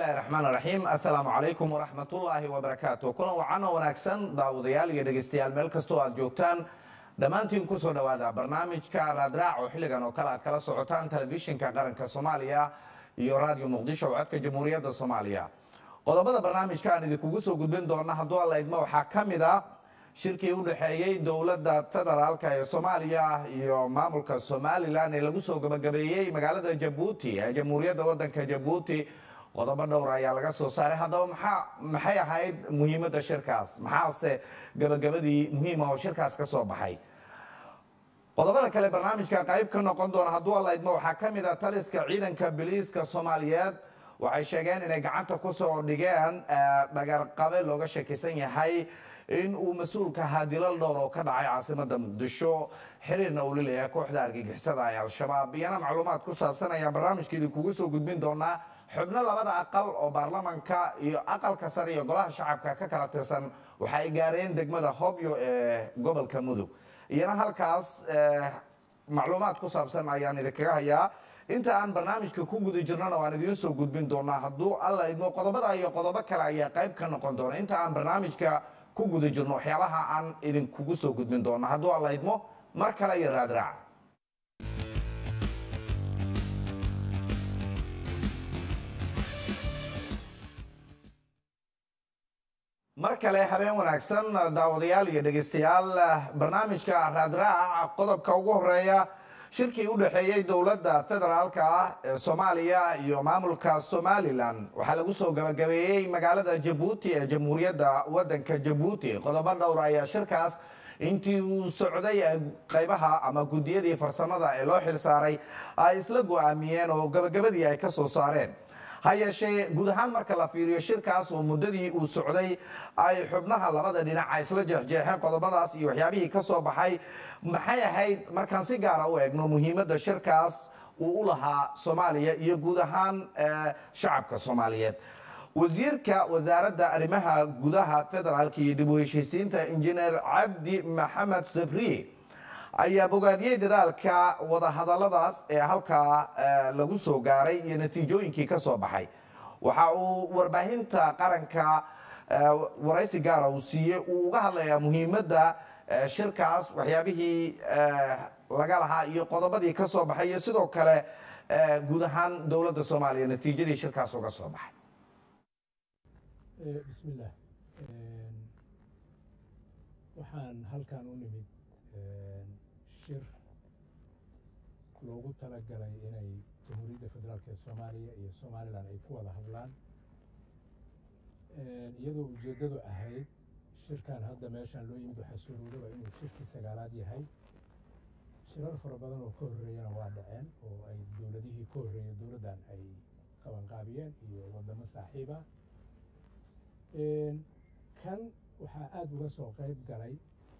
bismillahi raxmaan raxiim assalaamu calaykum waraxmatullaahi wabarakaatu kulan wacano wanaagsan daawadayaal iyo dhegeystayaal meel kastoo aad joogtaan dhammaantiin kusoo dhowaada barnaamijka raadraac oo xilligan oo kale aad kala socotaan telefishinka qaranka soomaaliya iyo raadiyo muqdisho oo codka jamhuuriyadda soomaaliya qodobada barnaamijka aan idinkugu soo gudbin doona hadduu alla idmo waxaa ka mid a shirkii u dhexeeyey dowladda federaalka ee soomaaliya iyo maamulka somalilan ee lagu soo gabagabeeyey magaalada jabuuti ee jamhuuriyadda waddanka jabuuti qodobo dhowr ayaa laga soo saaray haddaba maxaa maxay ahayd muhiimadda shirkaas maxaase gabagabadii muhiima oo shirkaas ka soo baxay qodobada kale barnaamijka qayb ka noqon doona hadduu alla idmo waxaa ka mid a taliska ciidanka biliiska soomaaliyeed waxay sheegeen inay gacanta kusoo dhigeen dhagarqabe looga sheekaysan yahay in uu mas-uulka ahaa dilal dhowr oo ka dhacay caasimada muqdisho xiriirna uu lileeyahay kooxda argagixisada ee al-shabaab iyana macluumaad ku saabsan ayaan barnaamijka idinkugu soo gudbin doonaa xubno labada aqal oo baarlamanka iyo aqalka sare iyo golaha shacabka ka kala tirsan waxa ay gaareen degmada hobyo ee gobolka mudug iyana halkaas macluumaad ku saabsan ayaan idinkaga hayaa inta aan barnaamijka ku guda jirnona waan idiin soo gudbin doonaa hadduu alla idmo qodobada iyo qodobo kale ayaa qayb ka noqon doona inta aan barnaamijka ku guda jirno waxyaabaha aan idinkugu soo gudbin doona hadduu alla idmo mar kale iyo raadraac mar kale habeen wanaagsan daawadayaal iyo dhegeystayaal barnaamijka raadraac qodobka ugu horeeya shirkii u dhexeeyey dowladda federaalka ah ee soomaaliya iyo maamulka somalilan waxaa lagu soo gabagabeeyey magaalada jabuuti ee jamhuuriyadda waddanka jabuuti qodobo dhowr ayaa shirkaas intii uu socday qaybaha ama guddiyadii farsamada ee loo xil saaray ay isla go-aamiyeen oo gabagabadii ay ka soo saareen ha yeeshee guud ahaan marka la fiiriyo shirkaas oo muddadii uu socday ay xubnaha labada dhinaca isla jeexjeexeen qodobadaas iyo waxyaabihii ka soo baxay maxay ahayd markaan si gaara u eegno muhiimadda shirkaas uu u lahaa soomaaliya iyo guud ahaan shacabka soomaaliyeed wasiirka wasaaradda arrimaha gudaha federaalka iyo dib u heshiisiinta injineer cabdi maxamed sabriye ayaa bogaadiyey dadaalka wadahadaladaas ee halkaa lagu soo gaaray iyo natiijooyinkii ka soo baxay waxa uu warbaahinta qaranka waraysi gaara uu siiyey uu uga hadlayaa muhiimadda shirkaas waxyaabihii laga lahaa iyo qodobadii ka soo baxay iyo sidoo kale guud ahaan dowladda soomaaliya natiijadii shirkaas uga soo baxay bismillaah waxaan halkan u nimid shir loogu talagalay inay jamhuuriyadda federaalk ee soomaaliya iyo somalilan ay ku wada hadlaan iyadoo ujeeddadu ahayd shirkan hadda meeshaan loo yimid waxaa suuroodaba inuu shirkii sagaalaad yahay shirar fara badan oo ka horreeyana waa dhaceen oo ay dowladihii ka horreeyay dowladdan ay qabanqaabiyeen iyo waddamo saaxiiba kan waxaa aada uga soo qayb galay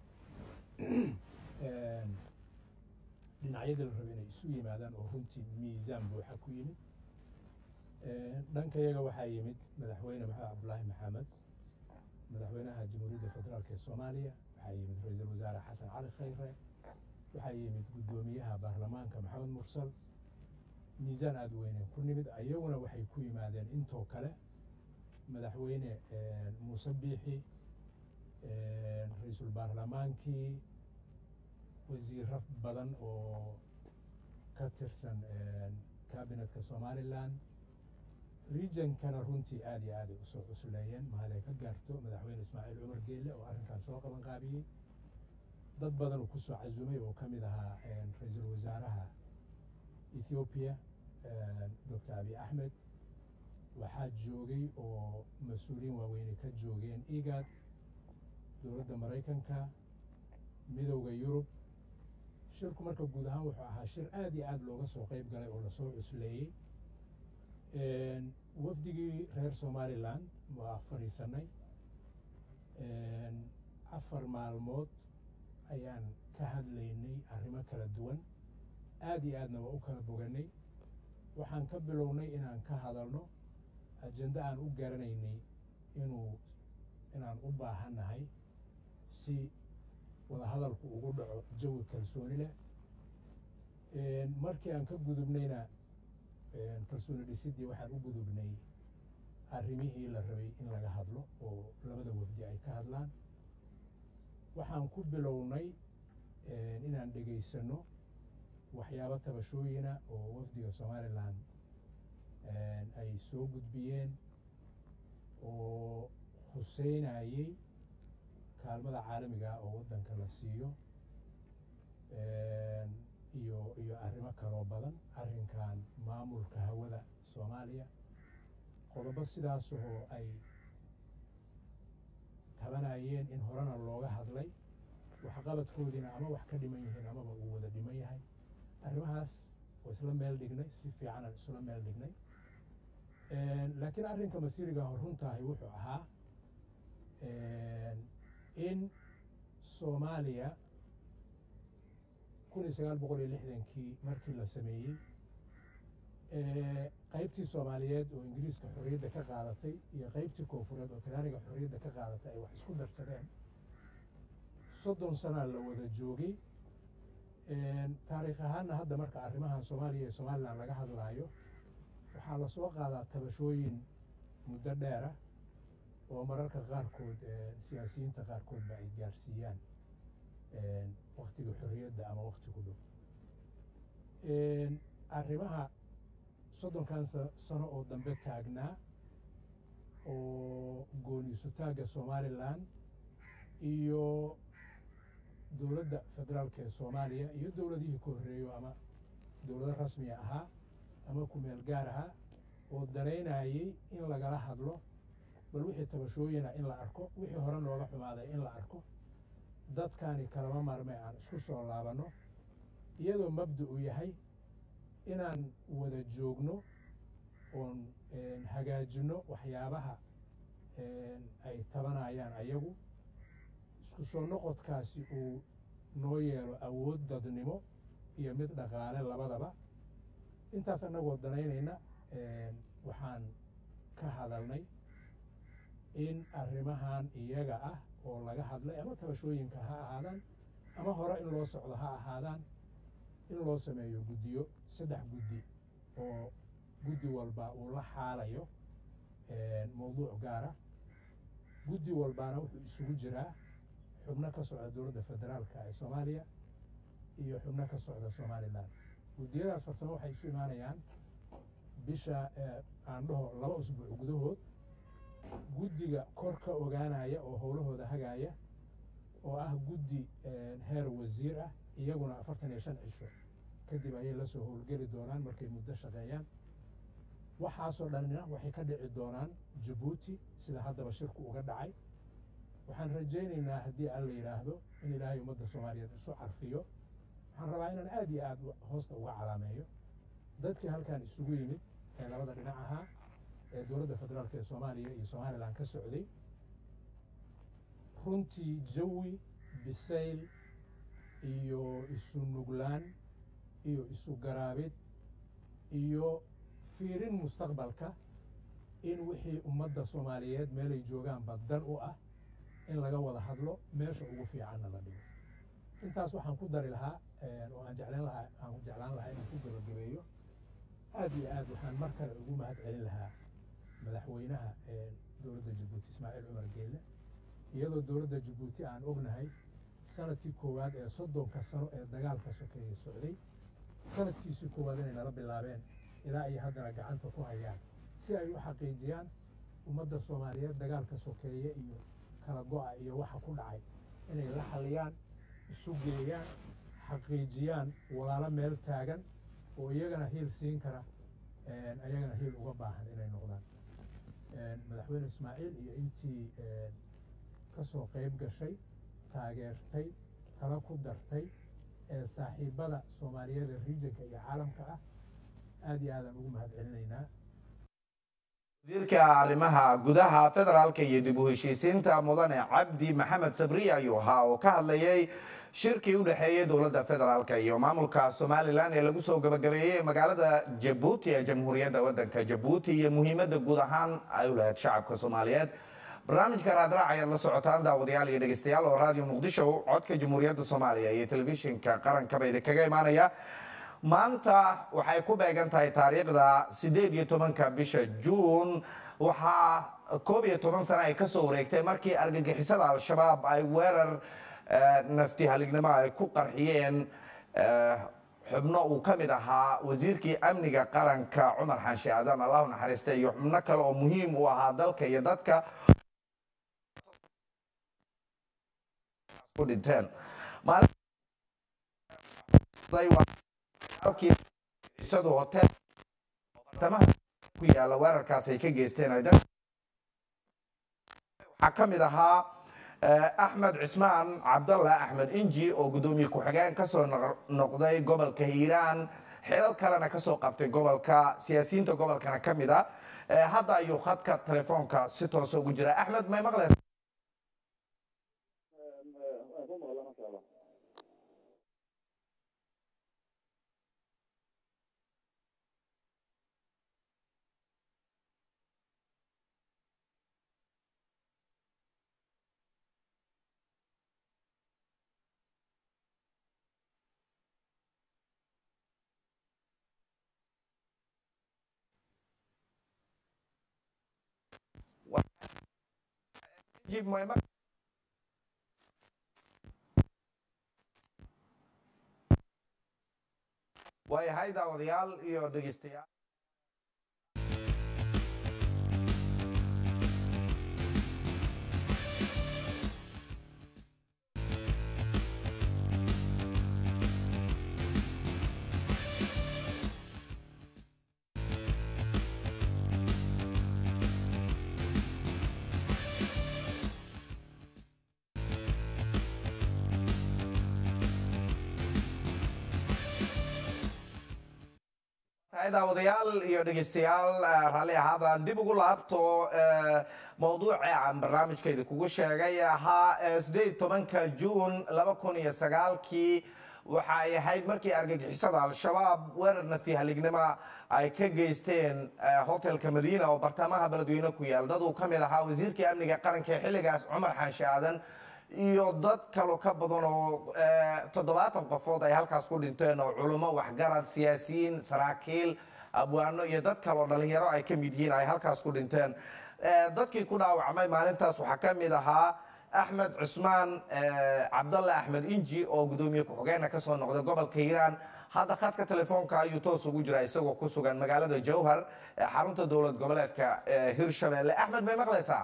dhinacyadii la raba inay isu yimaadaan oo runtii miisaan buuxa ku yimid dhanka yaga waxaa yimid madaxweyne maxamed cabdulaahi maxamed madaxweynaha jamhuuriyadda federaalk ee soomaaliya waxaa yimid ra-iisul wasaare xasan cali khayre waxaa yimid guddoomiyaha baarlamaanka maxamed mursal miisaan aada u weyneen ku nimid ayaguna waxay ku yimaadeen intoo kale madaxweyne muuse biixi ra-iisul baarlamaankii wasiiro badan oo ka tirsan kabinetka somalilan regionkana runtii aada iyo aaday usoo cusleeyeen mahalay ka gaarto madaxweyne ismaaciil cumar geele oo arrinkaas soo qaban qaabiyey dad badan uu kusoo casumay oo ka mid ahaa ra-iisul wasaaraha ethoobiya doctor abiy axmed waxaa joogay oo mas-uuliyiin waaweyne ka joogeen igad dowladda maraykanka midowda yurub shirku marka guud ahaan wuxuu ahaa shir aada iyo aada looga soo qeyb galay oo lasoo cusleeyey wafdigii reer somalilan waa fadhiisanay afar maalmood ayaan ka hadlaynay arrimo kala duwan aada iyo aadna waa u kala boganay waxaan ka bilownay inaan ka hadalno ajende aan u garanaynay inuu inaan u baahannahay si wadahadalku ugu dhaco jawi kalsooni leh markii aan ka gudubnayna kalsooni dhisidii waxaan u gudubnay arrimihii la rabay in laga hadlo oo labada wafdi ay ka hadlaan waxaan ku bilownay inaan dhegaysanno waxyaabo tabashooyina oo wafdiga somalilan ay soo gudbiyeen oo huseynayey kaalmada caalamiga oo waddanka la siiyo iyo iyo arrimo kaloo badan arrinkan maamulka hawada soomaaliya qodobo sidaas oo ay tabanayeen in horena looga hadlay waxqabadkoodiina ama wax ka dhiman yihiin amaba uu wada dhiman yahay arrimahaas oo isla meel dhignay si fiicanaan isla meel dhignay laakiin arrinka masiirigaah runtaahi wuxuu ahaa in soomaaliya kun iyo sagaal boqol iyo lixdankii markii la sameeyey qaybtii soomaaliyeed oo ingiriiska xorriyadda ka qaadatay iyo qaybtii koonfureed oo talaaniga xorriyadda ka qaadatay ay wax isku darsadeen soddon sanaa la wada joogay taariikh ahaanna hadda marka arrimahan soomaaliya iyo somalilan laga hadlaayo waxaa lasoo qaadaa tabashooyin muddo dheera oo mararka qaarkood siyaasiyiinta qaarkoodba ay gaarsiiyaan waktiga xorriyadda ama wakti ku dhow arrimaha soddonkan sano oo dambe taagnaa oo gooniisutaagga somalilan iyo dowladda federaalka ee soomaaliya iyo dowladihii ka horreeyo ama dowlado rasmiga ahaa ama kumeel gaar ahaa oo daraynayey in lagala hadlo bal wixii tabashooyina in la arko wixii hore nooga xumaaday in la arko dadkani kalama maarme aan isku soo laabanno iyadoo mabda u yahay inaan wada joogno oon hagaajinno waxyaabaha ay tabanayaan ayagu isku soo noqodkaasi uu noo yeelo awood dadnimo iyo mid dhaqaale labadaba intaas annagoo danaynayna waxaan ka hadalnay in arrimahan iyaga ah oo laga hadlay ama tabashooyinka ha ahaadaan ama hore in loo socdo ha ahaadaan in loo sameeyo guddiyo saddex guddi oo guddi walba uu la xaalayo mawduuc gaara guddi walbaana wuxuu isugu jiraa xubno ka socda dowladda federaalka ee soomaaliya iyo xubno ka socda somalilan guddiyadaas farsamo waxay isu imaanayaan bisha aan dhaho laba usbuuc gudahood guddiga kor ka ogaanaya oo howlahooda hagaaya oo ah guddi heer wasiir ah iyaguna afartan iyo shan cisho kadib ayay la soo howlgeli doonaan markay muddo shaqeeyaan waxaasoo dhanna waxay ka dhici doonaan jabuuti sida haddaba shirku uga dhacay waxaan rajaynaynaa haddii alla yidhaahdo in ilaahay ummadda soomaaliyeed isu carfiyo waxaan rabaa inaan aad iyo aad hoosta uga calaameeyo dadkii halkan isugu yimid ee labada dhinac ahaa ee dowladda federaalk ee soomaaliya iyo somalilan ka socday runtii jawi bisayl iyo isu nuglaan iyo isu garaabid iyo fiirin mustaqbalka in wixii ummadda soomaaliyeed meelay joogaanba dan u ah in laga wada hadlo meesha ugu fiicanna la dhigo intaas waxaan ku dari lahaa oo aan jeclaan lahaa aan jeclaan lahaa inaan ku gabagabeeyo aad iyo aad waxaan mar kale ugu mahad celin lahaa madaxweynaha dowladda jabuuti ismaaciil cumar geele iyadoo dowladda jabuuti aan ognahay sanadkii koowaad ee soddonka sano ee dagaalka sokeeye socday sanadkiisii koowaad inay nala bilaabeen ilaa ay haddana gacanta ku hayaan si ay u xaqiijiyaan ummadda soomaaliyeed dagaalka sokeeye iyo kala go-a iyo waxa ku dhacay inay la xaliyaan isu geeyaan xaqiijiyaan walaalo meel taagan oo iyagana hiil siin kara ayagana hiil uga baahan inay noqdaan madaxweyne ismaaciil iyo intii ka soo qayb gashay taageertay tala ku dartay ee saaxiibada soomaaliyeed ee riijanka iyo caalamka ah aad iyo aadaan ugu mahad celinaynaa wasiirka arrimaha gudaha federaalka iyo dib u heshiisiinta mudane cabdi maxamed sabriye ayuu ahaa oo ka hadlayay shirkii u dhexeeyey dowladda federaalka iyo maamulka somalilan ee lagu soo gabagabeeyey magaalada jabuuti ee jamhuuriyadda waddanka jabuuti iyo muhiimadda guud ahaan ay u lahayd shacabka soomaaliyeed barnaamijka raadraac ayaad la socotaan daawadayaal iyo dhegeystayaal oo raadiyo muqdisho codka jamhuuriyadda soomaaliya iyo telefishinka qarankaba idinkaga imaanaya maanta waxay ku beegan tahay taariikhda siddeed iyo tobanka bisha juun waxaa koob iyo toban sano ay kasoo wareegtay markii argagixisada al-shabaab ay weerar nafti halignimo ay ku qarxiyeen xubno uu ka mid ahaa wasiirkii amniga qaranka cumar xaashi aadan allahu naxariista iyo xubno kale oo muhiim u ahaa dalka iyo dadka ku dhinteen isadu hotel bartamaha ku yaala weerarkaas ay ka geysteen waxaa ka mid ahaa axmed cismaan cabdalla axmed inji oo guddoomiye ku-xigeen kasoo noqday gobolka hiiraan xilal kalena kasoo qabtay gobolka siyaasiyiinta gobolkana ka mid a hadda ayuu khadka telefoonka si toosa ugu jira axmed may maqlaysa waayahay daawadayaal iyo dhegeystayaal daawadayaal iyo dhegeystayaal raalli ahaadaan dib ugu laabto mawduuca aan barnaamijkayda kugu sheegay ahaa sideed tobanka juun laba kun iyo sagaalkii waxa ay ahayd markii argagixisada al-shabaab weerar nafti halignimo ay ka geysteen hotelka madiina oo bartamaha beledweyne ku yaal dad uu ka mid ahaa wasiirkii amniga qaranka ee xilligaas cumar xaashi aadan iyo dad kaloo ka badan oo toddobaatan qofood ay halkaas ku dhinteen oo culummo waxgarad siyaasiyiin saraakiil abwaano iyo dad kaloo dhalinyaro ay ka mid yihiin ay halkaas ku dhinteen dadkii ku dhaawacmay maalintaas waxaa ka mid ahaa axmed cusmaan cabdalle axmed inji oo guddoomiye ku-xigeenna kasoo noqday gobolka hiiraan hadda khadka telefoonka ayuu toos ugu jira isagoo ku sugan magaalada jowhar xarunta dowlad goboleedka hirshabelle axmed may maqlaysaa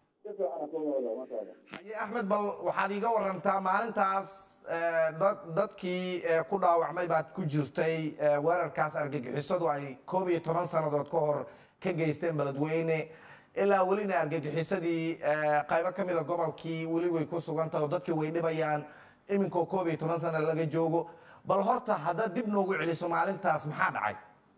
haye axmed bal waxaad iiga warantaa maalintaas dadkii ku dhaawacmay baad ku jirtay weerarkaas argagixisadu ay koob iyo toban sannadood ka hor ka geysteen beledweyne ilaa welina argagixisadii qaybo ka mida gobolkii weli way ku sugantaha oo dadkii way dhibayaan iminkoo koob iyo toban sana laga joogo bal horta haddaad dib noogu celiso maalintaas maxaa dhacay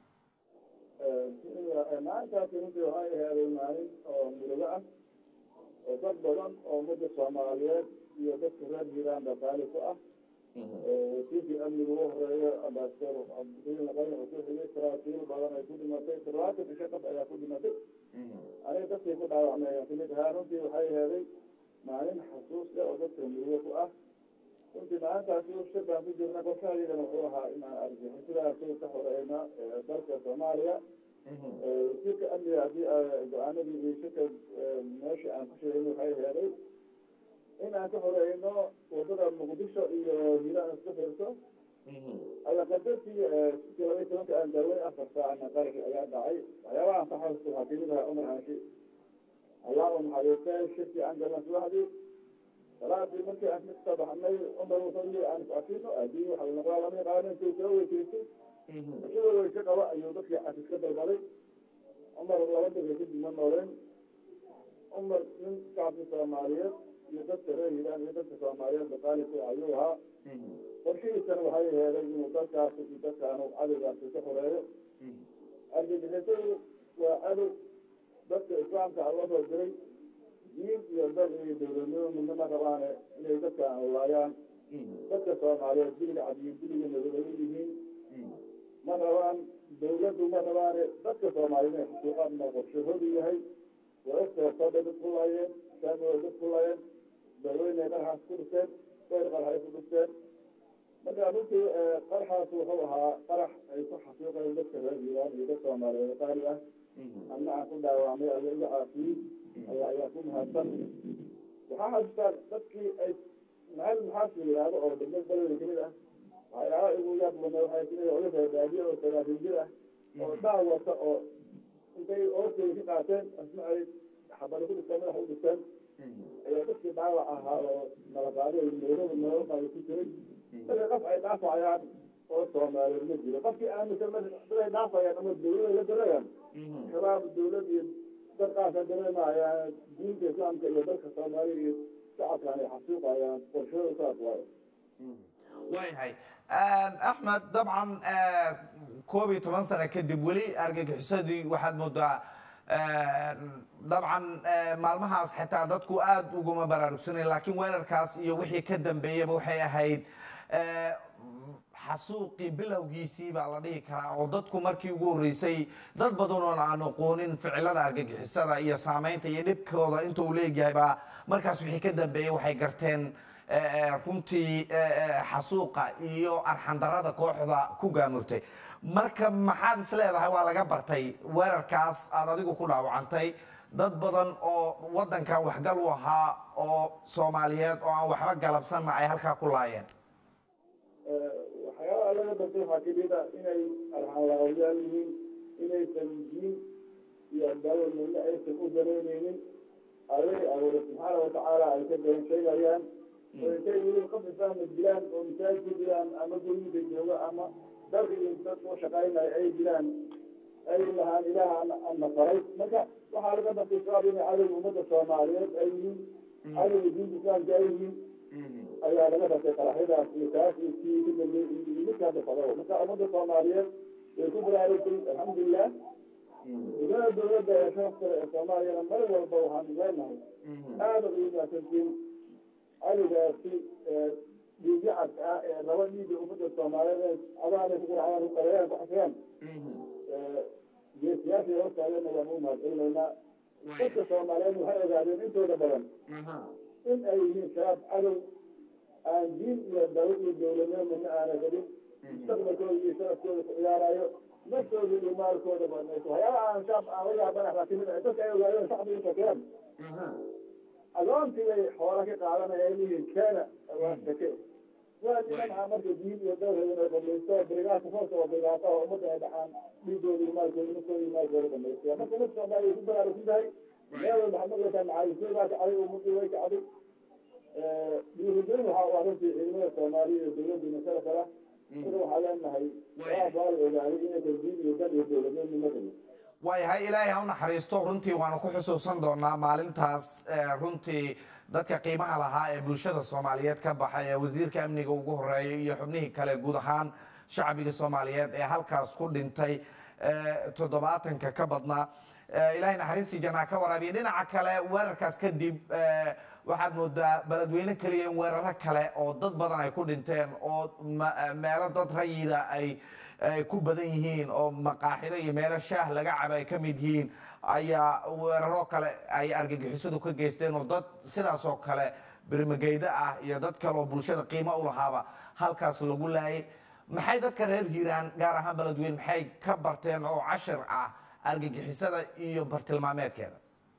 maalintaasi runtii waxay ahaaday maalin oo murugo ah oo dad badan oo ummadda soomaaliyeed iyo dadka reer hiiraan dhaqaali ku ah wasiirkii amniga ugu horeeya ambasador cabdilin laqayn wuxuu ku xigay saraakiil badan ay ku dhimatay toddobaatan isha qof ayaa ku dhimatay aniga dadkii ku dhaawacmay ayaan kamid ahaa runtii waxay ahaaday maalin xasuus leh oo dadka murugo ku ah runtii maalintaasi shir baan ku jirna qorshahaygana wuxuu ahaa inaan argixisadaasi ka horeyna dalka soomaaliya wasiirka amniga haddii go-aanadii iyo shirka meesha aan ku sheegin waxay heeday in aan ka horeyno wadada muqdisho iyo hiiraan isku xirto aya qadartii sikii laba iyo tobanka aan daawey afar saacna qarxi ayaa dhacay waxyaabaha aan ka xasuusto waxaa kamid ahaa cumar xaashi allah u naxariistay shirkii aan galna subaxdii salaadii markii aan ka baxnay cumar wuxuu yii aan iscafino adii waxa la noqdaa lama yaqaano intuu soo weysaystay ishadoo weyse qaba ayuu dadkii cafis ka dalbalay cumar laba daga kadib ma nooleen cumar nin shacabka soomaaliyeed iyo dadka reer hiiraan iyo dadka soomaaliyeed dhaqaali ku ayuu ahaa qorshihiisana waxay heeday inuu dadkaasi iyo dadkaanu cadowgaasi ka xoreeyo argagixisadu waa cadow dadka islaamka loo soo diray diin iyo dal iyo dowladnimo midnama rabaane inay dadka anlaayaan dadka soomaaliyeed biliga cadiyo biliga madow ay yihiin ma rabaan dawladdu ma rabaane dadka soomaaliyeed inay xuquuqaadna qorshahoodu yahay waogtooda dad ku laayeen saamooda dad ku laayeen daweyne qarxaas ku dhisteen bayr qarxay ku dhisteen marka runtii qaraxaas wuxuu ahaa qarax ay ku xaqiiqeen dadka reer hiiraan iyo dad soomaaliyeed qaali ah anna aan ku dhaawacmay alla iga caafiyey alla ayaa ku mahadsan waxaa xasuustaa dadkii ay maxal maxaas la yidhaahdo oo degmad baleda kamid ah waxyaaba igu yaab badnaa waxay kamid ah odaga baadiye oo sagaashan jir ah oo dhaa wata oo intay oortooda ka qaateen asna ay xabada ku dhistaan madaxa u dhistaan ayaa dadkii dhaawac ahaa oo nalaqaaday meelada meelo qaada ku jiray marka qof ay dhaafayaan oo soomaaliyeed ma jiro qofkii aaminsan daday dhaafayaan ama dawlada la darayaan shabaab dawlad iyo dad qaasa dareemayaan diinta islaamka iyo dalka soomaaliya iyo shacabkan ay xasuuqayaan qorshada saas waayo waayahay axmed dabcan koob iyo toban sano kadib weli argagixisadii waxaad moodaa dabcan maalmahaas xitaa dadku aada uguma baraarugsanay laakiin weerarkaas iyo wixii ka dambeeyaba waxay ahayd xasuuqii bilowgiisii baa la dhihi karaa oo dadku markii ugu horreysay dad badan oon aan aqoonin ficilada argagixisada iyo saamaynta iyo dhibkooda inta uu leegyahay baa markaas wixii ka dambeeyey waxay garteen runtii xasuuqa iyo arxandarada kooxda ku gaamurtay marka maxaad is leedahay waa laga bartay weerarkaas aad adigu ku dhaawacantay dad badan oo waddankan waxgal u ahaa oo soomaaliyeed oo aan waxba galabsanna ay halkaa ku laayeen waxyaalaha laga bartay waxaa kamid ah inay arxanlaawayaal yihiin inaysan diin iyo dawal midna aysan u danaynaynin allay abuure subxaana watacaala ay ka been sheegayaan oo intay weli qof islaama dilaan oo masaajid ku dilaan ama guryiinka joogo ama dalka iyo dad soo shaqaynayo ay dilaan ay lahaan ilaah ana faray marka waxaa laga bartay shabaab inay cadowga ummadda soomaaliyeed ay yihiin cadowga diinta islaamka ay yihiin ayaa laga bartay qaraxyadaas iyo kaas iyo kii ka dambeeyey iyo midkaa dafado marka ummadda soomaaliyeed way ku baraarugtay alxamdulilah gudada dawladda ee shafkale ee soomaaliyana mar walba waxaan leenahay aada ugu maasantiin cadowgaasi dhiigyacadka ah ee laba dhiiga ummadda soomaaliyeed adaanay ku quracdaan ku qareeyaan ku xasiyaan geesiyaashii hortaagana waan u mahadcelinaynaa dadka soomaaliyeed waxay ogaadeen intooda badan in ay yihiin shabaab cadow aan diin iyo dawo iyo dawladnimo midna aana gelin mustaqbalkooda iyo sharafkooda ku ciyaarayo naftooda iyo maalkooda banayso waxyaaba aan shaab aan la yaabana waxaa kamid ah dadka ay ogaadeen shacbiga shakeen adoontii bay xoola ka qaadanaya ay leeyihiin keena waa shake waa niman ah marka diin iyo dawrheeda inay dhamaysto brigaadka hoos oo brigaata oo ummadda ay dhacaan dhiigooda iyo maalkooda naftooda iyo maalkooda dhamaystaya marka ummadda soomaaliya ku baraarugsan tahay meel walba waxaad maqlaysaa macaalisooy baa kacday ummadii way kacday dhiirigelin waxa waa runtii ciidamada soomaaliya iyo dawladdiina sharaf kala marka waxaa leenahay waa baa la ogaaday inaysan diin iyo dal iyo dawladnimo midna waayahay ilaahay ha u naxariisto runtii waanu ku xusuusan doonaa maalintaas runtii dadka qiimaha lahaa ee bulshada soomaaliyeed ka baxay ee wasiirka amniga ugu horeeyay iyo xubnihii kale guud ahaan shacbiga soomaaliyeed ee halkaas ku dhintay toddobaatanka ka badnaa ilaahay naxariistii janaa ka waraabiya dhinaca kale weerarkaas kadib waxaad moodaa beledweyne keliya in weeraro kale oo dad badan ay ku dhinteen oo meelo dad rayida ay ay ku badan yihiin oo maqaaxido iyo meelo shaah laga caba ay ka mid yihiin ayaa weeraro kale ay argagixisadu ka geysteen oo dad sidaas oo kale birmageydo ah iyo dad kale oo bulshada qiimo u lahaaba halkaas lagu laayay maxay dadka reer hiiraan gaar ahaan beledweyne maxay ka barteen oo cashir ah argagixisada iyo bartilmaameedkeeda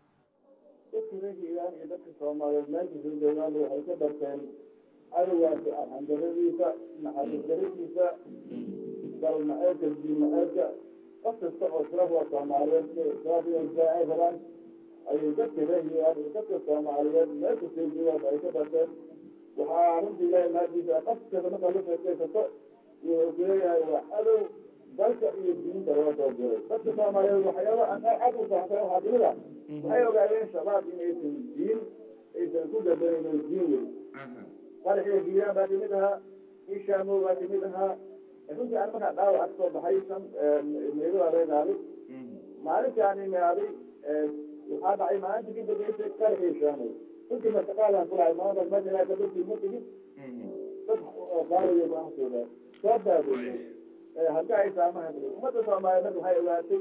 dadka reer hiiraan iyo dadka soomaaliyeed meelka soo joogaan waxay ka barteen cadowgaasi arxandaradiisa naxariis daradiisa dalmaceedka diinmaceedka qof kasta oo sharaf waa soomaaliyeed sharaf iyo israa ay rabaan ayay dadka reer hiiraan iyo dadka soomaaliyeed meelka soo joogaan ay ka barteen waxaa runtii ilaahay mahadiisa qof kasta markaa la sheekaysato wuxuu kuleeyahay waa cadow dalka iyo diinta loo soo diray dadka soomaaliyeed waxyaaba aan aad u fahamsan waxaa kamid ah waxay ogaadeen shabaab inaysan diin aysan ku gabanayno diin wey qaraxiyo hiiraan baa kamid ahaa ishaamow baa kamid ahaa runtii aan markaa dhaawac ka soo baxay shan meelada leenaaday maalintii aan imaaday waxaa dhacay maalintii ka dambeysay qaraxii ishaamow runtii martaqaalaan kulahay maanta meesha ilaa kadabtii ma tegin dad qaaliyo baan soogaa soo baabeeyey hadda ay saamaha ummadda soomaaliyeed marka waxay ogaatay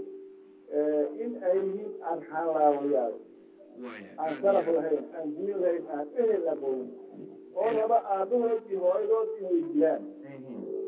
in ay yihiin arxaan laawayaal aan sharaf lahayn aan diin lahayn aan ehel aqoonin oo raba aabahood iyo hooyadood inay dilaan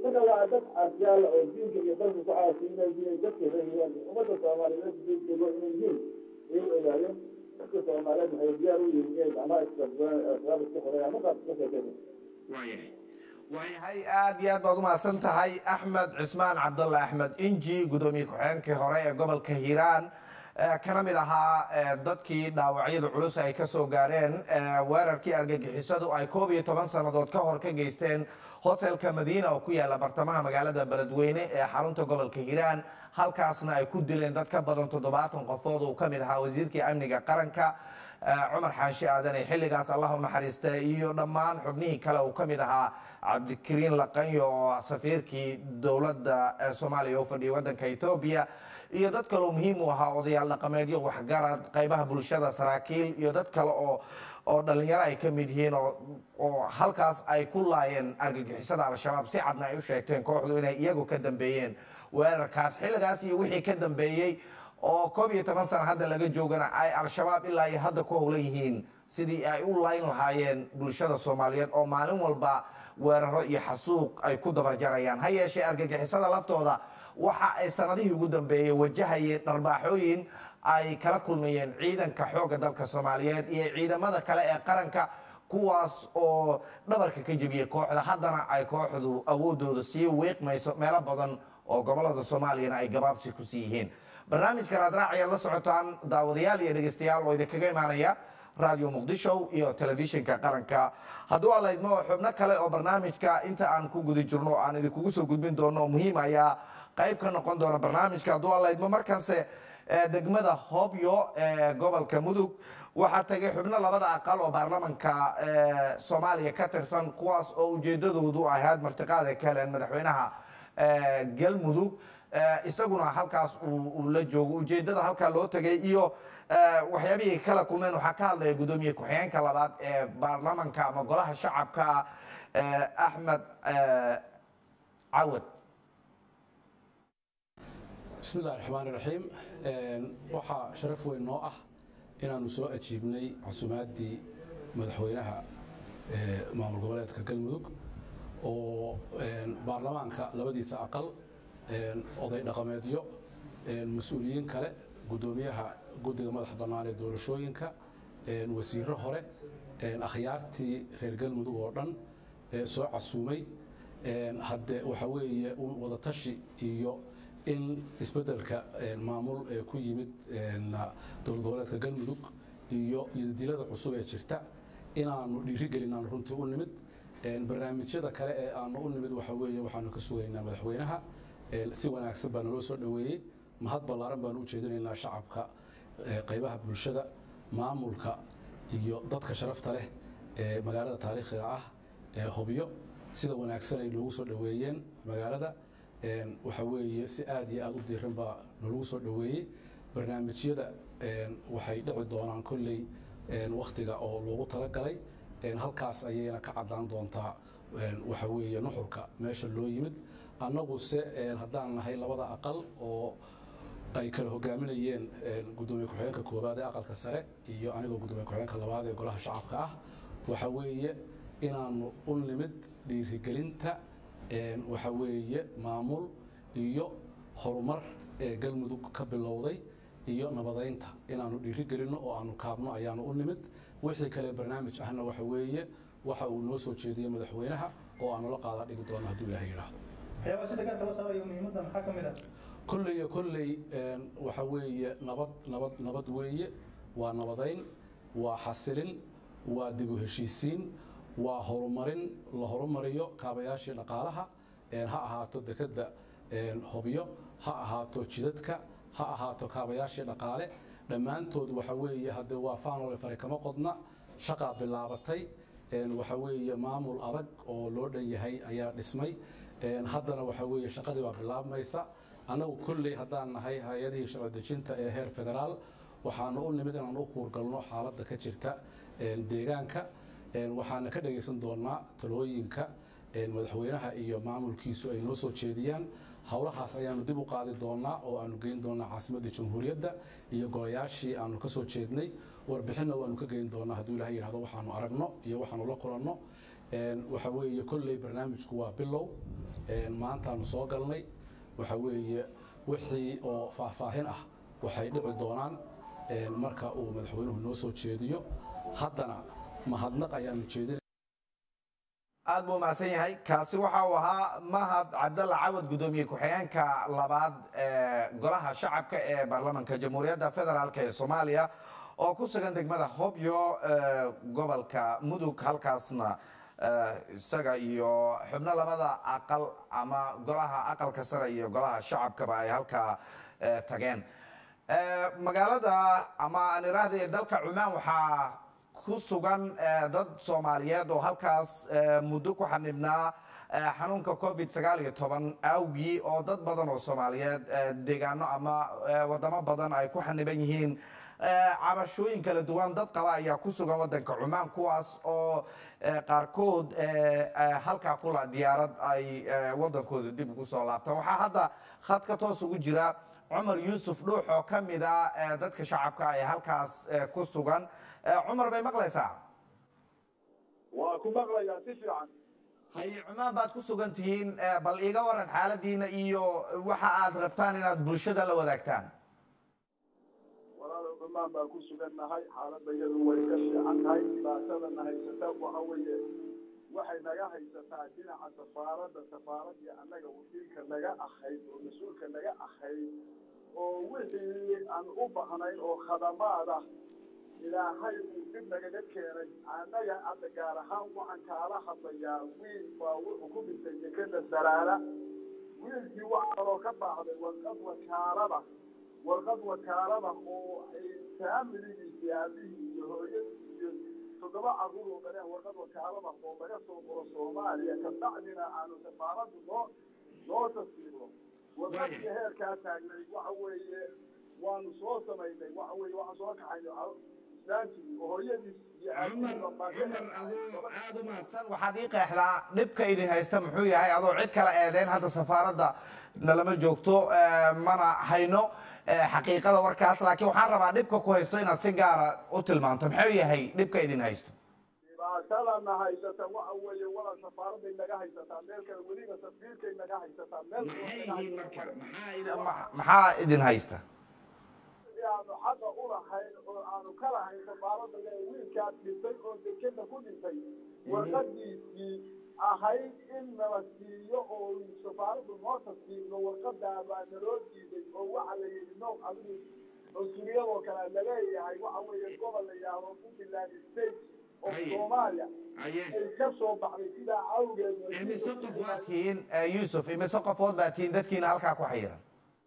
marka waa dad arjaala oo diinka iyo dalka ku caasiinay inay dadka reeyaan ummadda soomaaliyeed diinkigo inay yihiin ayay ogaayeen dadka soomaaliyeed waxay diyaar u yihiin inay gacmaha isqabsadaan asbaab isku xoreyaan markaas ka sheekaysa waayahay waayahay aad iyo aad baad umahadsan tahay axmed cismaan cabdulla axmed inji gudoomiye ku-xigeenkii hore ee gobolka hiiraan kana mid ahaa dadkii dhaawacyada culus ay ka soo gaareen weerarkii argagixisadu ay koob iyo toban sannadood ka hor ka geysteen hotelka madiina oo ku yaala bartamaha magaalada beledweyne ee xarunta gobolka hiiraan halkaasna ay ku dileen dad ka badan toddobaatan qofood uu ka mid ahaa wasiirkii amniga qaranka cumar xaashi aadan ee xilligaas allahu naxariista iyo dhammaan xubnihii kale uu ka mid ahaa cabdikariin laqanyo oo safiirkii dowladda soomaaliya u fadhiyay waddanka etoobiya iyo dad kaleo muhiim u ahaa odayaal dhaqameedyo waxgarad qaybaha bulshada saraakiil iyo dad kale oo oo dhalinyaro ay ka mid yihiin oo halkaas ay ku laayeen argagixisada al-shabaab si cadna ay u sheegteen kooxdu inay iyagu ka dambeeyeen weerarkaas xilligaas iyo wixii ka dambeeyey oo koob iyo toban sana hadda laga joogana ay al-shabaab ilaa iyo hadda ku howlan yihiin sidii ay u layn lahaayeen bulshada soomaaliyeed oo maalin walba weeraro iyo xasuuq ay ku dabarjarayaan ha yeeshee argagixisada laftooda waxa ay sanadihii ugu dambeeyey wajahayeen dharbaaxooyin ay kala kulmayeen ciidanka xoogga dalka soomaaliyeed iyo ciidamada kale ee qaranka kuwaas oo dhabarka ka jebiyey kooxda haddana ay kooxdu awoodooda sii wiiqmayso meelo badan oo gobolada soomaaliyana ay gabaabsi kusii yihiin barnaamijka raadraaciyaad la socotaan daawadayaal iyo dhegeystayaal oo idinkaga imaanaya radio muqdisho iyo telefishinka qaranka hadduu alaydmo xubno kale oo barnaamijka inta aan ku guda jirno aan idinkugu soo gudbin doono muhiim ayaa qayb ka noqon doona barnaamijka hadduu alaydmo markanse degmada hobyo ee gobolka mudug waxaa tagay xubno labada aqal oo baarlamanka soomaaliya ka tirsan kuwaas oo ujeedadoodu ahayd martiqaad ay ka heleen madaxweynaha galmudug isaguna halkaas uu la joogo ujeedada halkaa loo tegay iyo waxyaabihii kala kulmeen waxaa ka hadlaya gudoomiye ku-xigeenka labaad ee baarlamanka ama golaha shacabka axmed cawad bismi illahi raxmaan iraxiim waxaa sharaf weyn noo ah inaannu soo ajiibnay casuumaaddii madaxweynaha maamul goboleedka galmudug oo baarlamaanka labadiisa aqal oday dhaqameedyo mas-uuliyiin kale guddoomiyaha guddiga madaxa bannaan ee doorashooyinka wasiirro hore akhyaartii reer galmudug oo dhan soo casuumay hadde waxa weeye un wadatashi iyo in isbeddelka maamul ee ku yimid dowlad goboleedka galmudug iyo iyodilada cusub ee jirta inaannu dhiirigelin aanu runtii u nimid barnaamijyada kale ee aanu u nimid waxa weeye waxaanu ka sugaynaa madaxweynaha si wanaagsan baa naloo soo dhoweeyey mahad ballaaran baanu u jeedinaynaa shacabka qaybaha bulshada maamulka iyo dadka sharafta leh ee magaalada taariikhiga ah ee hobyo sida wanaagsan ay noogu soo dhoweeyeen magaalada waxa weeye si aad iyo aad u diiran baa nalagu soo dhoweeyey barnaamijyada waxay dhici doonaan kolley wakhtiga oo loogu talagalay halkaas ayayna ka caddaan doontaa waxa weeye nuxurka meesha loo yimid annaguse haddaan nahay labada aqal oo ay kala hogaaminayeen gudoomiye ku-xigeenka koowaad ee aqalka sare iyo anigoo gudoomiye ku-xigeenka labaad ee golaha shacabka ah waxa weeye inaannu u nimid dhiirigelinta waxa weeye maamul iyo horumar ee galmudug ka bilowday iyo nabadaynta inaannu dhiirigelinno oo aanu kaabno ayaanu u nimid wixii kale barnaamij ahna waxa weeye waxa uu noo soo jeediyey madaxweynaha oo aanu la qaada dhigi doono hadduu ilaahay yidhaahdo waxyaabaa sida gaarka loo saarayo muhiimadda maxaa ka mid ah kolley iyo kolley waxa weeye nabad nabad nabad weeye waa nabadayn waa xasilin waa dib u heshiisiin waa horumarin la horumariyo kaabayaashii dhaqaalaha ha ahaato dekedda hobyo ha ahaato jidadka ha ahaato kaabayaashii dhaqaale dhammaantood waxa weeye haddee waa faanole fare kama qodna shaqaa bilaabatay waxa weeye maamul adag oo loo dhan yahay ayaa dhismay haddana waxa weeye shaqadii baa bilaabmaysa annagu kolley haddaan nahay hay-adihii sharci dejinta ee heer federaal waxaanu u nimid inaan u kuurgalno xaaladda ka jirta deegaanka waxaana ka dhagaysan doonaa talooyinka madaxweynaha iyo maamulkiisu ay noo soo jeediyaan howlahaas ayaanu dib u qaadi doonaa oo aanu geyn doonaa caasimadda jamhuuriyadda iyo golayaashii aanu ka soo jeednay warbixinna waanu ka geyn doonaa hadduu ilahay yidhahdo waxaanu aragno iyo waxaanu la kulanno waxa weeye kolley barnaamijku waa bilow maantaanu soo galnay waxa weeye wixii oo faahfaahin ah waxay dhici doonaan marka uu madaxweynuhu noo soo jeediyo haddana mahadnaq ayaanu jeedina aad buu mahadsan yahay kaasi waxa uu ahaa mahad cabdalla cawad guddoomiye ku-xigeenka labaad ee golaha shacabka ee baarlamanka jamhuuriyadda federaalk ee soomaaliya oo ku sugan degmada hobyo gobolka mudug halkaasna isaga iyo xubno labada aqal ama golaha aqalka sare iyo golaha shacabkaba ay halkaa tageen magaalada ama aan iraahday dalka cumaan waxaa ku sugan dad soomaaliyeed oo halkaas muddo ku xanibnaa xanuunka covid sagaal iyo toban awgii oo dad badan oo soomaaliyeed deegaano ama wadamo badan ay ku xaniban yihiin cabashooyin kala duwan dad qaba ayaa ku sugan wadanka cumaan kuwaas oo qaarkood halkaa kula diyaarad ay wadankooda dib ugu soo laabtaan waxaa hadda khadka toos ugu jira cumar yuusuf dhuux oo ka mid a dadka shacabka ee halkaas ku sugan cumar bay maqlaysaa waa ku maqlayaa si fiican haye cumaan baad ku sugan tihiin bal iiga waran xaaladiina iyo waxa aad rabtaan inaad bulshada la wadaagtaan walaalo cumaan baan ku sugannahay xaaladda iyadu way ka fiican tahay dhibaatadana haysata waxa weeye waxay naga haysataa dhinaca safaaradda safaaradii annaga wakiilka naga ahayd oo mas-uulka naga ahayd oo wixii aan u bahnayn oo khadamaada ilaahay uu dib nagaga keenay annaga hadda gaar ahaan waxaan kaala hadlayaa wiil baa wuxuu ku dhintay dekeda saraara wiilkii waxaa kaloo ka baacday warqad wakaalada warqad wakaalada oo ay faamiligiisii aabihii iyo hooyadii iyo toddoba carruur oo dhaleen warqad wakaalada oo laga soo qoro soomaaliya kabacdina aanu safaaradu noo noo tasdiiqo warqadkii heerkaa taagnay waxa weeye waanu soo samaynay waxa weeye waxaan soo kaxaynay islaantii oo hooyadiis iyo aad u mahadsan waxaad ii qeexdaa dhibka idin haysta muxuu yahay adoo cid kala eedeen hadda safaaradda nalama joogto mana hayno xaqiiqada warkaas laakiin waxaan rabaa dhibka ku haysto inaad si gaara u tilmaamto muxuu yahay dhibka idin haysto dhibaatadana haysata waxa weeye walaa safaaraday naga haysataa meel kale weliba safiirkay naga haysataa meel maxaa idin haysta aanu xaqa u lahayn oo aanu ka lahayn safaaradda wiilkaas dhintay oo dekeda ku dhintay warqadiisii ahayd in nala siiyo oo safaaraddu noo tasdiiqno warqadaa baa naloo diiday oo waxa la yidhi no adigu cunsuriyadoo kale laleeyahay waxa weeye gobol la yidhaahdo puntland state oo soomaaliya ay ka soo baxday sidaa awgeed imise qof baad tihiin yuusuf imise qofood baad tihiin dadkiina halkaa ku xayiran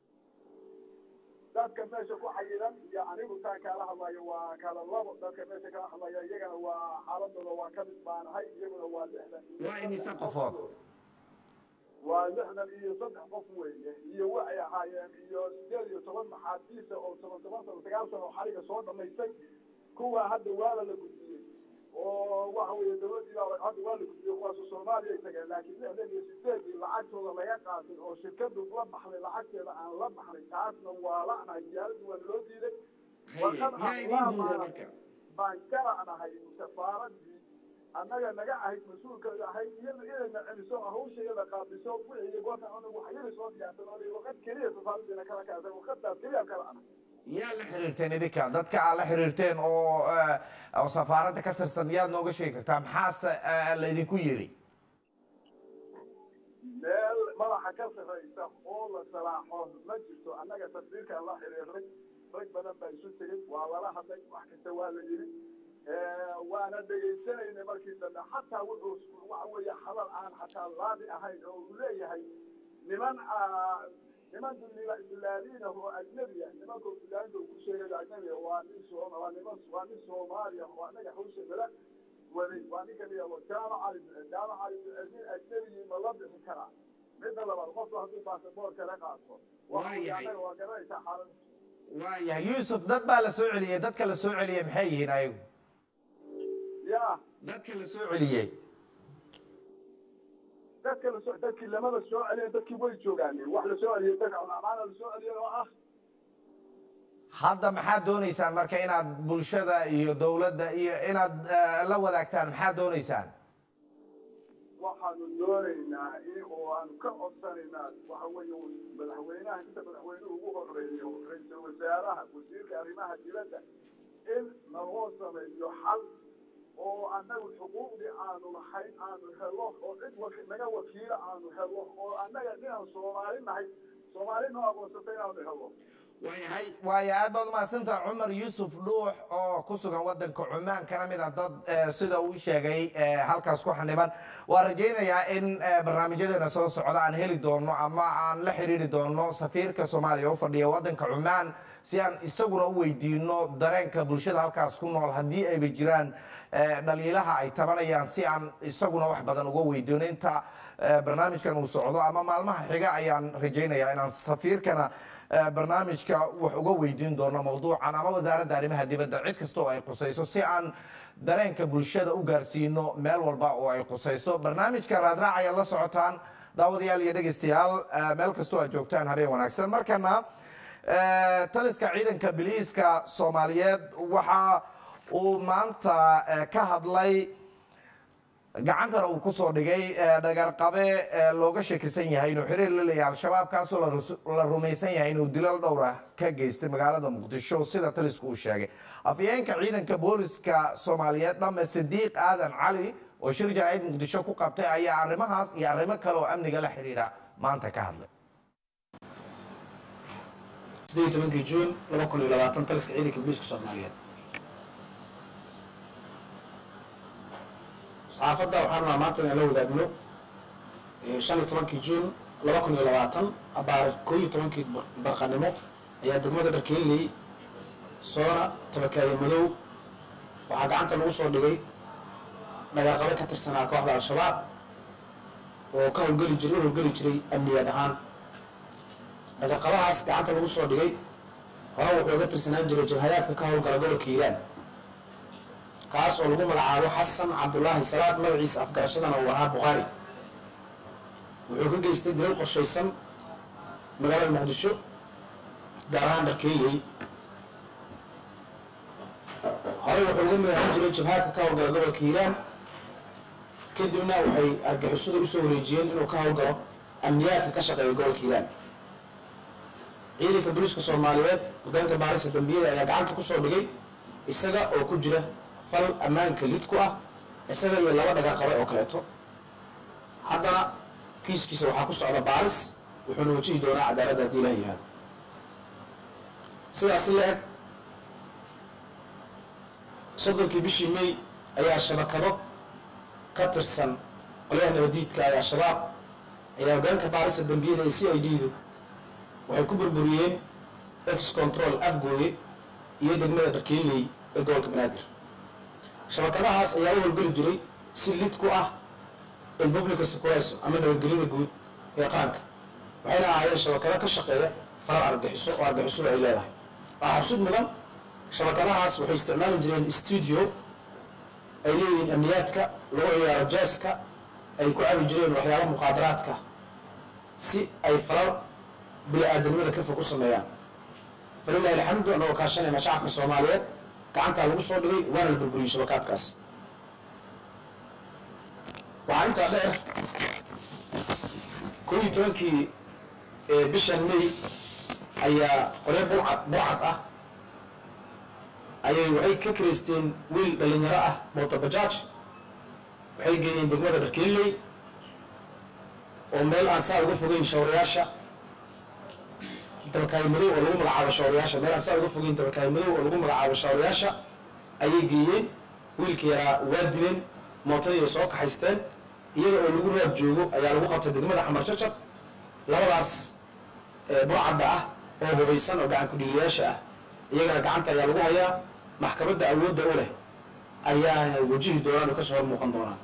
dadka meesha ku xayiran iyo anigu taan kaala hadlayo waa kala labo dadka meesha kala hadlaya iyagana waa xaaladooda waa ka mid baanahay iyaguna waa lixdan waa imise qofood waa lixdan iyo saddex qof weeye iyo waxay ahaayeen iyo sideed iyo toban maxaabiisa oo toban toban sano sagaal sano oo xariga soo dhamaystay kuwa hadda waala la gudbiyey oo waxa weeye dawladdii baa hadda waa la gudbiyey kuwaasu soomaaliya ay tageen laakiin lixdan iyo sideedii lacagtooda laga qaatay oo shirkadu la baxday lacagteeda aan la baxnay taasna waa la'nahay diyaaraddu waa naloo diiday warqad ahlaamaana baan ka la'nahay safaaradii annaga naga ahayd mas-uulka ahayd iyada inayna celiso hawshayada qaabiso wixii goorta anagu waxyada soo diyaarsan oo warqad keliya safaaradiina kala kaasay warqadaas keliya kala la'nahay yaa la xiriirteen idinka dadka aad la xiriirteen oo oo safaaradda ka tirsan yaad nooga sheegi kartaa maxaase laydinku yiri meel madaxa ka sarraysa oo la salaaxo ma jirto annaga tasdiirkaan la xiriirnay rag badan baa isu tegey waa lala hadlay wax kasta waa la yidhi waana dhegaysanaynay markii dambe xataa wuxuu waxa weeye hadal aan xataa laadi ahayn oo uu leeyahay niman niman dulaaliina oo ajnabiya nimanka dulaalinta uu ku sheegay ajnabiya waa nin soo waa niman waa nin soomaaliya oo annaga hawsha nala waday waa ninka liyaabo jaamaca jaamaca nin ajnabiyi ma la bixi karaa midda labaad qofku hadduu baasaboorka la qaato annaga waa garanaysaa xaalad waayahay yuusuf dad baa la soo celiyey dadka la soo celiyey maxay yihiin ayagu ya dadka la soo celiyey dadka lasoo dadkii lamada soo celiya dadkii way joogaan wax la soo celiyay dadka amaana la soo celiyay oo ah hadda maxaad doonaysaan marka inaad bulshada iyo dowladda iyo inaad la wadaagtaan maxaad doonaysaan waxaanu doonaynaa in oo aanu ka codsanaynaa waxa weeye madaxweynaha inta madaxweynuhu ugu horeeyo ra-iisul wasaaraha wasiirka arrimaha dibadda in naloo sameeyo xal oo annagu xuquuqdii aanu lahayn aanu helo oo cid waki naga wakiila aanu helo oo annaga inaan soomaali nahay soomaali noo aqoonsatay inaanu helo waayahay waayo aad baad umahadsantaha cumar yuusuf dhuux oo ku sugan wadanka cumaan kana mid a dad eh, sida uu sheegay eh, halkaas ku xaniban waa rajaynayaa in eh, barnaamijyadeena soo socda aan heli doono ama aan la xiriiri doono safiirka soomaaliya u fadhiya wadanka cumaan si aan isaguna u weydiino dareenka bulshada halkaas ku nool haddii ayba jiraan eh, dhaliilaha ay tabanayaan si aan isaguna wax badan uga weydiino inta eh, barnaamijkan uu socdo ama maalmaha xiga ayaan rajaynayaa inaan safiirkana eh, barnaamijka wax uga weydiin doono mawduucan ama wasaaradda arrimaha dibadda cid kasta oo ay qusayso si aan dareenka bulshada u gaarsiino meel walba oo ay qusayso barnaamijka raadraac ayaad la socotaan daawadayaal iyo dhegeystayaal eh, meel kastoo aad joogtaan habeen wanaagsan markana eh, taliska ciidanka biliiska soomaaliyeed waxa uu maanta eh, ka hadlay gacantana uu kusoo dhigay eh, dhagarqabe eh, looga shakisan yahay inuu xiriir la leeyahay al-shabaab kaasoo la rus- la rumaysan yahay inuu dilal dhowr ah ka geystay magaalada muqdisho sida talisku uu sheegay afyeenka ciidanka booliska soomaaliyeed dhamme sidiiq aadan cali oo shir jaraa'id muqdisho ku qabtay ayaa arrimahaas iyo arrimo kale oo amniga la xidhiidha maanta ka hadlay sideed iyo tobankii juun laba kun iyo labaatan taliska ciidanka booliiska soomaaliyeed saxaafadda waxaan rabaa maanta inaan la wadaagno eh, shan iyo tobankii juun laba kun iyo labaatan abaar koo iyo tobankii bar- barqanimo ayaa degmada dharkeeley soona tabakaaye madow waxaa gacanta lagu soo dhigay dhagaaqabe ka tirsanaa kooxda al-shabaab oo ka howlgeli jiray u howlgeli jiray amniyaad ahaan dhaqaqabahaas gacanta lagu soo dhigay hore wuxuu ga tirsanaan jiray jabhadaadka ka howlgala gobolka hiiraan kaas oo lagu magacaabo xasan cabdulaahi salaad magaciisa afgarashadana uu ahaa bukhaari wuxuu ka geystay dilal qorshaysan magaalada muqdisho gaar ahaan dharkeeley horey wuxuu uga magacan jiray jabhaadka ka howlgala gobolka hiiraan kadibna waxay argixisada usoo wareejiyeen inuu ka howlgalo amniyaadka ka shaqeeya gobolka hiiraan ciidanka booliiska soomaaliyeed hogaanka baarisa dambiyada ayaa gacanta kusoo dhigay isaga oo ku jira fal ammaanka lid ku ah isaga iyo laba dhagaaqabe oo kaleeto haddana kiiskiisa waxaa ku socda baaris wuxuuna wajihi doonaa cadaaladda haddii ilaah yihahdo sidaasi la eg soddonkii bishii may ayaa shabakado ka tirsan qolyaha nabadiidka ee al-shabaab ayaa hogaanka baarisa dambiyada ee c i d du waxay ku burburiyeen ex control afgooye iyo degmada dharkeeley ee gobolka banaadir shabakadahaas ayaa u howlgeli jiray si lid ku ah republica securayso ama nabadgelyada guud ee qaranka waxayna ahaayeen shabakado ka shaqeeya farar argaxiso oo argixisadu ay leedahay waxaa xusud mudan shabakadahaas waxay isticmaali jireen studio ay leeyihiin amniyaadka lagu ciyaaro jaaska ay ku cabi jireen waxyaaba muqaadaraadka si ay farar bini-aadanimada ka fog u sameeyaan falilahi alxamdu annagoo kaashanayna shacabka soomaaliyeed gacantaa lagu soo dhigay waana la burburiyey shabakaadkaas waxaa intaa dheer koo iyo tobankii bishan may ayaa qolyo burcad burcad ah ayay waxay ka kiraysteen wiil dhalinyaro ah mootobajaaj waxay geeyeen degmada dharkeeley oo meel aan saa uga fogeyn shawrayaasha dabakaayo madow oo lagu magacaabo shawrayaasha meel aan saa uga fogeyn dabakaayo madow oo lagu magacaabo shawrayaasha ayay geeyeen wiilka yaraa waa dileen mootadii ay soo kaxaysteen iyada oo lagu raab joogo ayaa lagu qabtay degmada xamar jajab labadaas burcadda ah oo hubaysan oo gacan ku-dhiilayaasha ah iyagana gacanta ayaa lagu hayaa maxkamadda awoodda u leh ayaana wajihi doonaan oo kasoo hor muuqan doonaan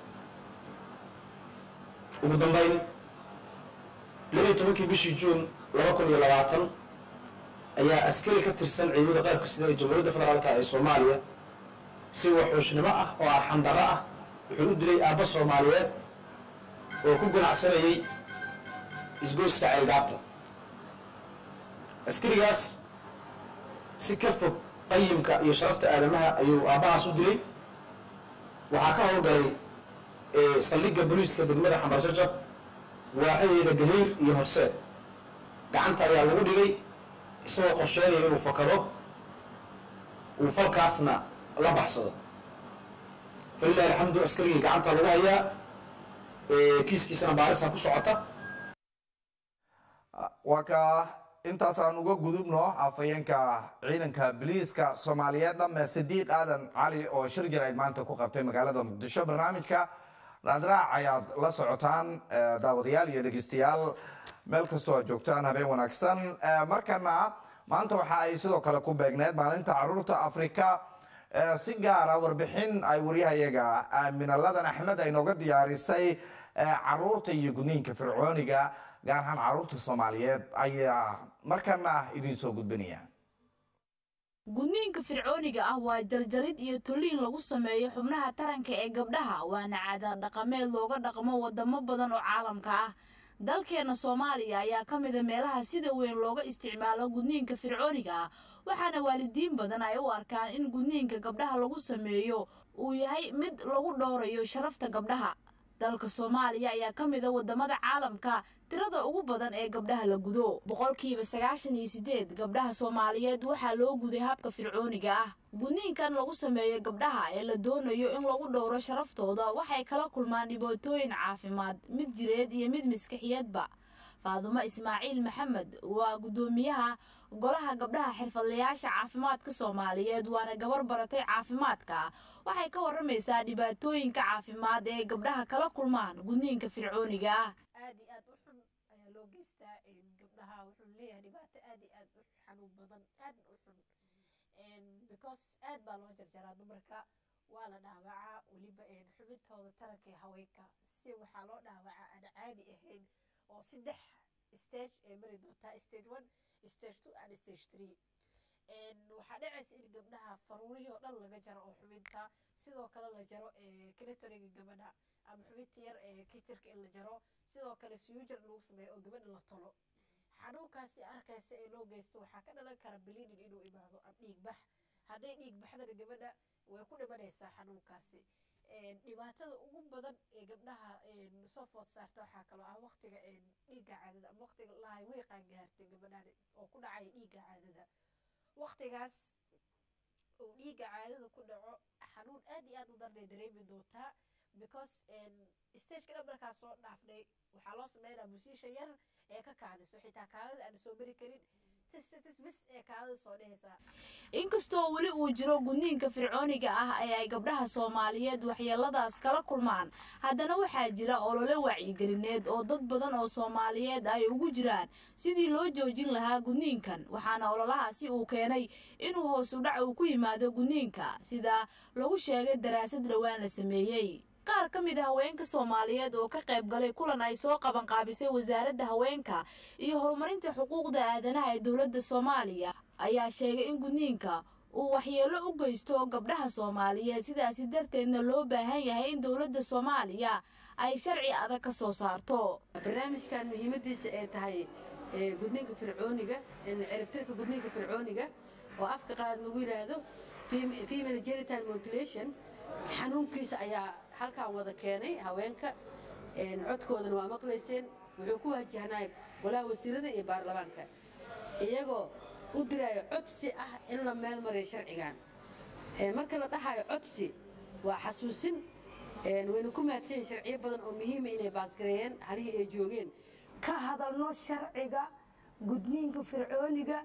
ugu dambayn labaiyo tobankii bishii juun laba kun iyo labaatan ayaa askari ka tirsan ciidamada qaybka sida ee jamhuuriyadda federaalka ee soomaaliya si waxuushnimo ah oo arxandarro ah wuxuu u dilay aabba soomaaliyeed oo ku ganacsanayay isgoyska ceelgaabta askarigaas si ka fog qayimka iyo sharafta aadamaha ayuu aabbahaas u dilay waxaa ka howlgalay ee saldhigga booliiska degmada xambarsajab waaxadeeda gahayr iyo horseed gacanta ayaa lagu dhigay isagoo qorsheynaya inuu fakado uu falkaasna la baxsado falilahi alxamdu askarigii gacanta lagu hayaa kiiskiisana baarisa ku socota waa ka intaasaan uga gudubno afhayeenka ciidanka biliiska soomaaliyeed dhame sidiiq aadan cali oo shir jirayd maanta ku qabtay magaalada muqdisho barnaamijka raadraac ayaad la socotaan daawadayaal iyo dhegeystayaal meel kastoo aad joogtaan habeen wanaagsan markana maanta waxa ay sidoo kale ku beegneed maalinta caruurta afrika si gaara warbixin ay waryahayaga aaminaladan axmed ay nooga diyaarisay caruurta iyo gudniinka fircooniga gaar ahaan caruurta soomaaliyeed ayaa markana idiin soo gudbinaya gudniinka fircooniga ah waa jarjarid iyo toliin lagu sameeyo xubnaha taranka ee gabdhaha waana caadaad dhaqameed looga dhaqmo wadamo badan oo caalamka ah dalkeenna soomaaliya ayaa ka mida meelaha sida weyn looga isticmaalo gudniinka fircooniga ah waxaana waalidiin badan ay u arkaan in gudniinka gabdhaha lagu sameeyo uu yahay mid lagu dhowrayo sharafta gabdhaha dalka soomaaliya ayaa ka mida wadamada caalamka tirada ugu badan ee gabdhaha la gudo boqolkiiba sagaashan iyo sideed gabdhaha soomaaliyeed waxaa loo guday habka fircooniga ah gudniinkan lagu sameeyo gabdhaha ee la doonayo in lagu dhowro sharaftooda waxay kala kulmaan dhibaatooyin caafimaad mid jireed iyo mid maskaxiyeedba faadumo ismaaciil maxamed waa guddoomiyaha golaha gabdhaha xirfadlayaasha caafimaadka soomaaliyeed waana gabar baratay caafimaadka waxay ka waramaysaa dhibaatooyinka caafimaad ee gabdhaha kala kulmaan gudniinka fircooniga ah aad iyo aad u xun ayaa loo geystaa gabdhaha wuxuu leeyahay dhibaato aad iyo aad u xanuun badan aadna u xun because aad baa loo jarjaraa dumarka waa la dhaawacaa weliba xubintooda taranka ee haweenka si waxaa loo dhaawacaa aan caadi ahayn oo saddex stage ay mari doontaa stage one stage two and stage three waxaa dhacaysa in gabdhaha faruurihii oo dhan laga jaro oo xubinta sidoo kale la jaro clitoriga gabadha ama xubinta yar ee kitirka in la jaro sidoo kale suyujar lagu sameeyo oo gabadha la tolo xanuunkaasi arkaysa ee loo geysto waxaa ka dhalan kara biliidin inuu imaado ama dhiig bax hadday dhiig baxdana gabadha way ku dhimanaysaa xanuunkaasi dhibaatada ugu badan ee gabdhaha soo food saarta waxaa kaloo ah waqtiga dhiigga caadada ama waqtiga lahay wiiqaan gaartay gabadhan oo ku dhacaya dhiigga caadada waqtigaas uu dhiigga caadada ku dhaco xanuun aad iyo aad u darnay dareemi doontaa because stageka dhan markaa soo dhaafnay waxaa loo sameynaa musiisha yar ee ka kaadiso xitaa kaadada aan soo mari karin bis ee kaadada soo dhehaysaa inkastoo weli uu jiro gudniinka fircooniga ah ee ay gabdhaha soomaaliyeed waxyeeladaas kala kulmaan haddana waxaa jira olole wacyigelineed oo dad badan oo soomaaliyeed ay ugu jiraan sidii loo joojin lahaa gudniinkan waxaana ololahaasi uu keenay inuu hoos u dhac uu ku yimaado gudniinka sida lagu sheegay daraasad dhowaan la sameeyey qaar ka mid a haweenka soomaaliyeed oo ka qayb galay kulan ay soo qabanqaabisay wasaaradda haweenka iyo horumarinta xuquuqda aadanaha ee dowladda soomaaliya ayaa sheegay in gudniinka uu waxyeelo u geysto gabdhaha soomaaliyeed sidaasi darteedna loo baahan yahay in dowladda soomaaliya ay sharci adag ka soo saarto barnaamijkan muhiimadiisa ay tahay gudniinka fircooniga ciribtirka gudniinka fircooniga oo afka qaad lagu yidhaahdo female genital mutilation xanuunkiisa ayaa halkaan wada keenay haweenka codkoodana waa maqlayseen wuxuu ku wajahnay golaha wasiirada iyo baarlamaanka iyagoo u diraayo codsi ah in la meel mariyo sharcigan marka la dhahayo codsi waa xasuusin wayna ku mahadsanyihin sharciyo badan oo muhiima inay baasgareeyeen halihii ay joogeen ka hadalno sharciga gudniinka fircooniga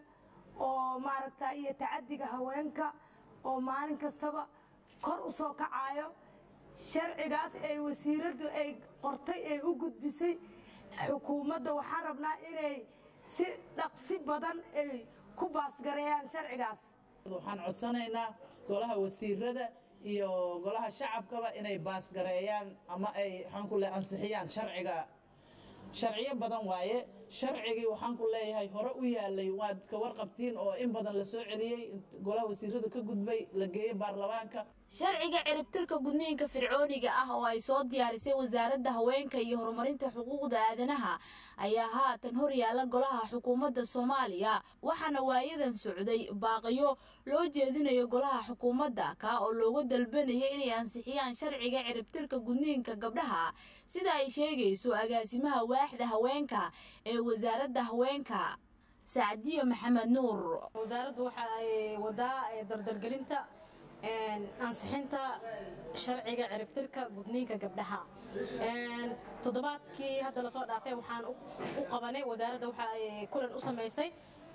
oo maaragta iyo tacadiga haweenka oo maalin kastaba kor u soo kacayo sharcigaas ay wasiiraddu ay qortay ay u gudbisay xukuumadda waxaan rabnaa inay si dhaqsi badan ay ku baasgareeyaan sharcigaas waxaan codsanaynaa golaha wasiirada iyo golaha shacabkaba inay baasgareeyaan ama ay waxaan ku leeyahay ansixiyaan sharciga sharciyo badan waaye sharcigii waxaan ku leeyahay hore u yaalay waad ka warqabtiin oo in badan la soo celiyey golaha wasiirada ka gudbay la geeyey baarlamaanka sharciga ciribtirka gudniinka fircooniga ah oo ay soo diyaarisay wasaaradda haweenka iyo horumarinta xuquuqda aadanaha ayaa haatan horyaala golaha xukuumadda soomaaliya waxaana waayadan socday baaqiyo loo jeedinayo golaha xukuumadda kaa oo looga dalbanaya inay ansixiyaan sharciga ciribtirka gudniinka gabdhaha sida ay sheegayso agaasimaha waaxda haweenka ee wasaaradda haweenka sacdiyo maxamed nuur wasaaraddu waxa ay wadaa dardargelinta ansixinta sharciga ciribtirka gudniinka gabdhaha toddobaadkii hadda lasoo dhaafay waxaan u qabanay wasaaradda waxa ay kulan u samaysay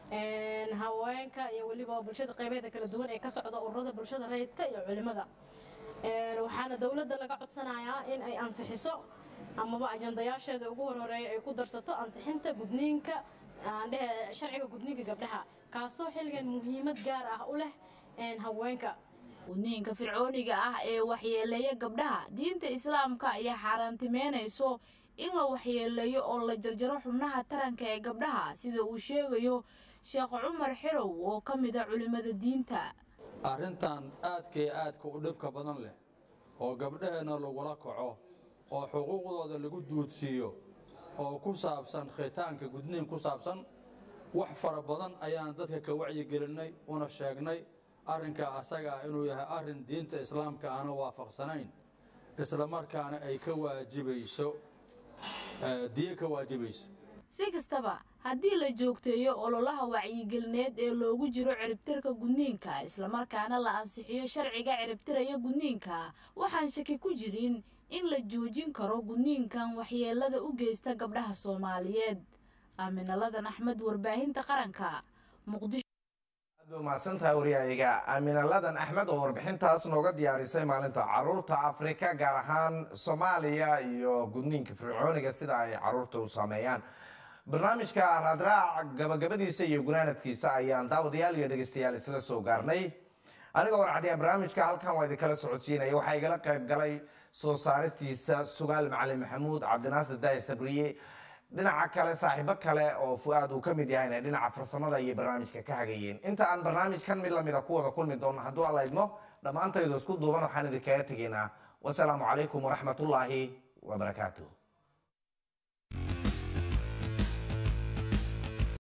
haweenka iyo weliba bulshada qaybeeda kala duwan ee ka socda ururada bulshada rayidka iyo culimada waxaana dowladda laga codsanayaa in ay ansixiso amaba ajandayaasheeda ugu horhoreeya ay ku darsato ansixinta gudniinka aandhehe sharciga gudniinka gabdhaha kaasoo xilligan muhiimad gaar ah u leh haweenka gudniinka fircooniga ah ee waxyeeleeya gabdhaha diinta islaamka ayaa xaaraantimeynayso in la waxyeeleeyo oo la jarjaro xubnaha taranka ee gabdhaha sida uu sheegayo sheekh cumar xirow oo ka mid a culimmada diinta arrintan aadkay aadka u dhibka badan leh oo gabdhaheenna lagula kaco oo xuquuqdooda lagu duudsiiyo oo ku saabsan khitaanka gudniin ku saabsan wax fara badan ayaan dadka ka wacyigelinay una sheegnay arrinka asaga ah inuu yahay arrin diinta islaamka aana waafaqsanayn islamarkaana ay ka waajibayso diye ka waajibayso si kastaba haddii la joogteeyo ololaha wacyigelineed ee loogu jiro ciribtirka gudniinka islamarkaana la ansixiyo sharciga ciribtiraya gudniinka waxaan shaki ku jirin in la joojin karo gudniinkan waxyeelada u geysta gabdhaha soomaaliyeed aaminaladan axmed warbaahinta qaranka muqdisho mahadsantahay waryahayaga aaminaladan axmed oo warbixintaas nooga diyaarisay maalinta caruurta afrika gaar ahaan soomaaliya iyo gudniinka fircooniga sida ay caruurta u saameeyaan barnaamijka raadraac gabagabadiisa iyo gunaanadkiisa ayaan daawadayaal iyo dhegeystayaal isla soo gaarnay aniga warcadiya barnaamijka halkan waa idinkala socodsiinaya waxaa igala qayb galay soo saaristiisa sugaal macalin maxamuud cabdinaasir daahi sabriye dhinaca kale saaxiibo kale oo fu-aad uu ka mid yahayna dhinaca farsamada iyo barnaamijka ka hagayeen inta aan barnaamijkan mid lamida ku wada kulmi doono hadduu alla idmo dhammaantaydu isku duuban waxaan idinkaga tegaynaa wasalaamu calaykum waraxmatullaahi wabarakaatuh